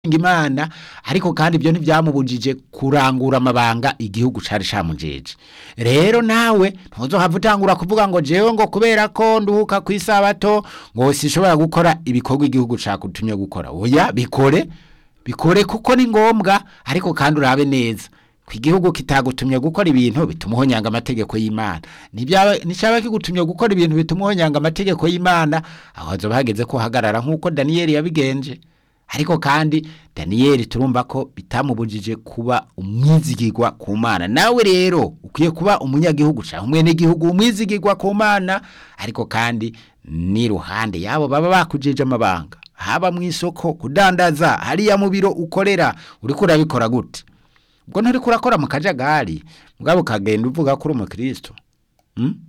imana ariko kandi ibyo ntibyamubujije kurangura amabanga igihugu cari camujeje rero nawe ntuzohava utangura kuvuga ngo jewe ngo kubera ko nduhuka ku isabato ngo sishobora gukora ibikorwa igihugu cakutumye gukora oya bikore bikore kuko ni ngombwa ariko kandi urabe neza ku igihugu kitagutumye gukora ibintu bituma uhonyanga amategeko y'imana Ntibyaba- nticyaba kigutumye gukora ibintu bituma uhonyanga amategeko y'imana aho hazoba hageze ko uhagarara nk'uko daniyeli yabigenje ariko kandi daniyeli turumva ko bitamubujije kuba umwizigirwa ku mana nawe rero ukwiye kuba umunyagihugu cyangwa umwenegihugu umwizigirwa ku mana ariko kandi n'iruhande yabo baba bakujije amabanga haba mu isoko kudandaza hariya mu biro ukorera uriko urabikora gute ubwo nturiko urakora mu kajagari mugabo ukagenda uvuga ko uri umukristo Hmm?